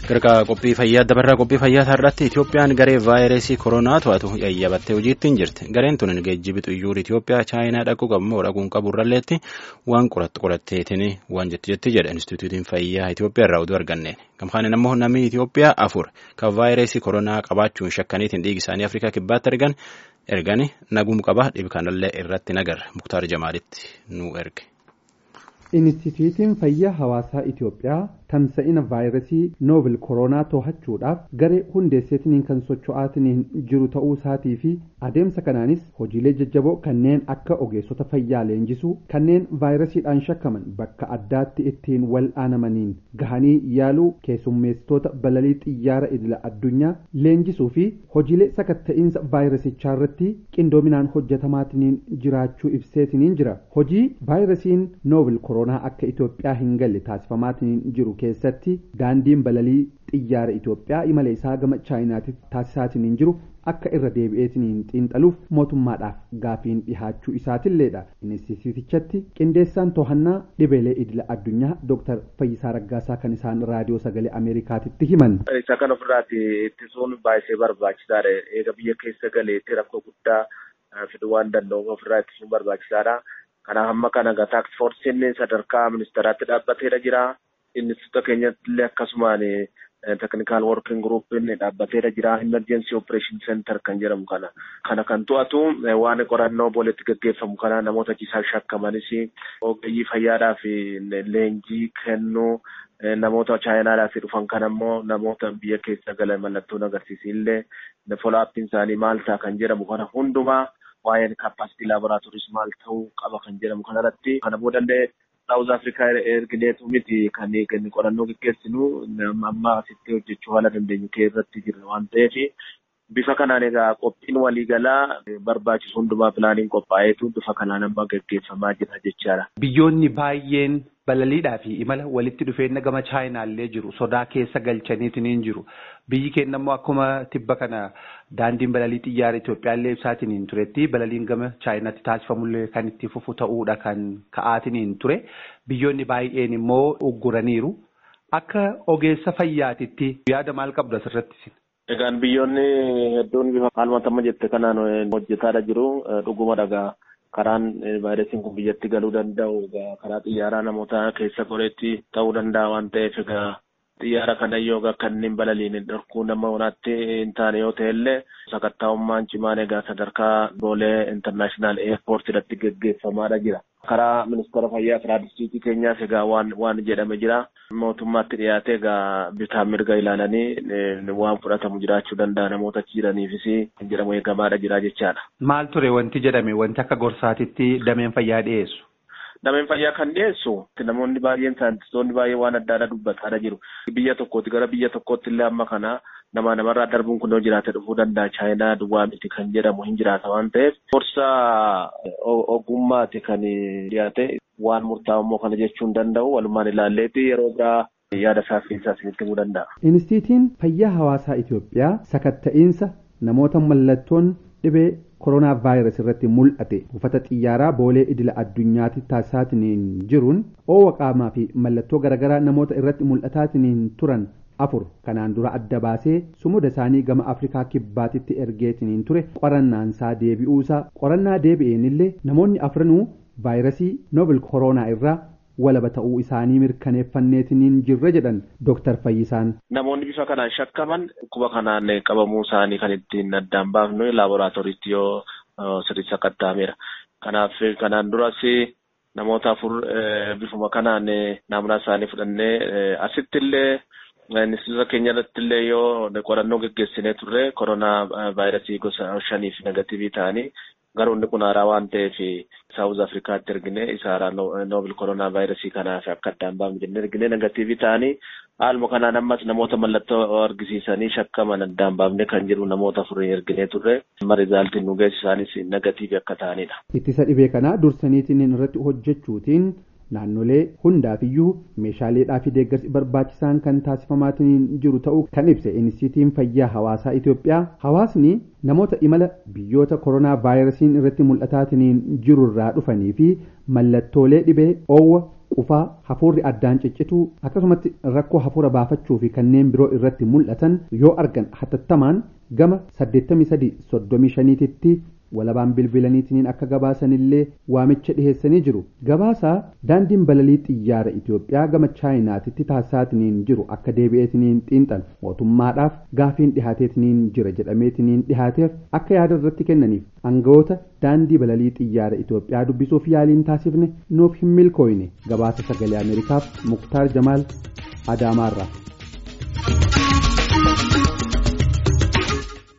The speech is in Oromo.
Gargaa qophii fayyaa dabarraa qophii fayyaa irratti Itoophiyaan garee vaayirasii koronaa to'atu yayyabattee hojiitti hin jirti. Gareen tun geejjibi xiyyaara Itoophiyaa chaayinaa dhaquu qabu moo dhaquun qabu irralleetti waan qorattu qoratteetiin waan jetti jetti jedha Inistituutiin Fayyaa Itoophiyaa irraa oduu arganneen. Gamkaan immoo namni Itoophiyaa afur kan vaayirasii koronaa qabaachuun shakkaniitiin dhiigi isaanii Afrikaa kibbaatti ergan ergani nagum qaba dhibi kanallee irratti nagarra Muktaar Jamaalitti nu erge. Inistituutiin fayyaa hawaasaa Itoophiyaa tamsa'ina vaayirasii noobel koronaa to'achuudhaaf garee hundeesseetiniin kan socho'aatiniin jiru ta'uu isaatii fi adeemsa kanaanis hojiilee jajjaboo kanneen akka ogeessota fayyaa leenjisuu kanneen vaayirasiidhaan shakkaman bakka addaatti ittiin wal'aanamaniin gahanii yaaluu keessummeessitoota balalii xiyyaara idila addunyaa leenjisuu fi hojiilee sakatta'iinsa vaayirasichaa irratti qindoominaan hojjetamaatiniin jiraachuu ibseetiniin jira hojii vaayirasiin noobel koronaa akka Itoophiyaa hin galle taasifamaatiniin jiru keessatti daandiin balalii xiyyaara Itoophiyaa imala isaa gama chaayinaatti taasisaatiniin jiru akka irra deebi'eetiniin xiinxaluuf mootummaadhaaf gaafiin dhihaachuu isaatiilleedha. Inistituutichatti qindeessaan to'annaa dhibeelee idila addunyaa Dr. Fayyisaa Raggaasaa kan isaan raadiyoo sagalee Ameerikaatitti himan. Isa kan ofirraati ittisuun baay'ee barbaachisaadha. Eega biyya keessa galeetti rakkoo guddaa fiduu waan danda'uuf ofirraa ittisuun barbaachisaadha. Kanaaf amma kana taaks foorsiin sadarkaa ministeeraatti dhaabbateera jira. Instituuta keenyatti illee akkasumaan teknikaal working groupiin dhaabbateera jira. Emergency operation center kan jedhamu kana. Kana kan to'atu waan qorannoo booletti gaggeeffamu kana namoota ciisaan shakkamanis ogeeyyii fayyaadhaaf leenjii kennuu namoota chaayinaadhaaf dhufan kan ammoo namoota biyya keessa galan mallattoon agarsiisillee follow-uppiin isaanii maal ta'a kan jedhamu kana hundumaa waa'een kaappaasitii laaboraatooris maal ta'uu qaba kan jedhamu kanarratti kana boodallee saawuz afrikaa ergineetu miti kan qorannoo gaggeessinu amma asitti hojjechuu haala dandeenyu irratti jirra waan ta'eef bifa kanaan egaa qophiin waliigalaa barbaachisu hundumaa pilaaniin qophaa'eetu bifa kanaan amma gaggeeffamaa jira jechaadha. Biyyoonni baay'een balaliidhaa fi imala walitti dhufeenya gama chaayinaallee jiru sodaa keessa galchaniitiin jiru biyyi keenya immoo akkuma tibba kana daandiin balalii xiyyaara Itoophiyaallee ibsaatiin turetti balaliin gama chaayinaatti taasifamullee kan itti fufu ta'uudha kan ka'aatiin ture biyyoonni baay'een immoo ugguraniiru akka ogeessa fayyaatitti yaada maal qabdu asirratti? Egaan biyyoonni hedduun bifa haalmatama jette kanaan hojjetaadha jiru dhuguma dhagaa. karaan vaayirasiin kun biyyatti galuu danda'u karaa xiyyaaraa namoota keessa goreetti ta'uu danda'a waan ta'eef egaa xiyyaara kana yoo kanneen balaliin dhorkuu nama onaatti hin taane yoo ta'e illee sakattaa'ummaan cimaan egaa sadarkaa boolee intarnaashinaal eerpoortiidhatti gaggeeffamaadha jira. karaa ministeera fayyaa karaa distriiktii keenyaas egaa waan waan jedhame jira mootummaatti dhiyaate egaa bitaan mirga ilaalanii waan fudhatamu jiraachuu danda'a namoota achi jiraniifis kan jedhamu eegamaadha jira jechaadha. Maal ture wanti jedhame wanti akka gorsaatitti dameen fayyaa dhiyeessu? Dameen fayyaa kan dhiyeessu namoonni baay'een saayintistoonni baay'ee waan adda addaa dubbataadha jiru. Biyya tokkooti gara biyya tokkootti illee amma kana nama namarraa darbuun kun yoo jiraate dhufuu danda'a chaayinaa duwwaa miti kan jedhamu hin jiraata waan ta'eef gorsa ogummaati kan dhiyaate waan murtaa'u immoo kana jechuu hin danda'u walumaan ilaalleeti yeroo biraa yaada isaa fi isaa isinitti himuu danda'a. Inistiitiin fayyaa hawaasaa Itoophiyaa sakatta'iinsa namoota mallattoon dhibee koronaa vaayirasii irratti mul'ate buufata xiyyaaraa boolee idila addunyaatti taasisaatiin jiruun oowwa qaamaa fi mallattoo garaagaraa namoota irratti mul'ataatiin turan afur kanaan dura adda baasee sumuda isaanii gama afrikaa kibbaatitti ergeetiniin ture qorannaansaa deebi'uusaa qorannaa deebi'een illee namoonni afranuu vaayirasii noobel koronaa irraa walaba ta'uu isaanii mirkaneeffanneetiniin jirre jedhan Dr. Fayyisaan. Namoonni bifa kanaan shakkaman dhukkuba kanaan qabamuu isaanii kan ittiin addaan baafnu laaboraatooriitti yoo sirriitti sakatta'ameera. Kanaaf kanaan duras namoota afur bifuma kanaan naamunaa isaanii fudhannee asitti illee Ministeera keenya irratti illee yoo qorannoo gaggeessinee turre koronaa vaayirasii gosa shaniif negatiivii ta'anii garuu inni kun haaraa waan ta'eef saawuz afrikaatti ergine isa haaraa noobel koronaa vaayirasii kanaaf akka addaan baafnu jennee ergine negatiivii ta'anii haaluma kanaan ammas namoota mallattoo argisiisanii shakkaman addaan baafne kan jiru namoota afurii erginee turre amma rizaaltiin nu geessisaanis negatiivii akka ta'anidha. Ittisa dhibee kanaa dursaniitiin irratti hojjechuutiin naannolee hundaafiyyuu meeshaaleedhaa fi deeggarsi barbaachisaan kan taasifamaatiin jiru ta'uu kan ibse inistiitiin fayyaa hawaasaa Itoophiyaa hawaasni namoota imala biyyoota koronaa vaayirasiin irratti mul'ataatiin jiru irraa dhufanii fi mallattoolee dhibee oowwa qufaa hafuurri addaan ciccituu akkasumatti rakkoo hafuura baafachuu fi kanneen biroo irratti mul'atan yoo argan hatattamaan gama 8335tti walabaan bilbilaniitiin akka gabaasanillee waamicha dhiheessanii jiru gabaasaa daandiin balalii xiyyaara Itoophiyaa gama chaayinaatitti taasisaatiin jiru akka deebi'eetiin xiinxalu mootummaadhaaf gaafiin dhihaateetiin jira jedhameetiin dhihaateef akka yaada irratti kennaniif aangawoota daandii balalii xiyyaara Itoophiyaa dubbisuuf yaaliin taasifne nuuf hin milkooyne gabaasa sagalee Ameerikaaf Muktaar Jamaal Adaamaarraa.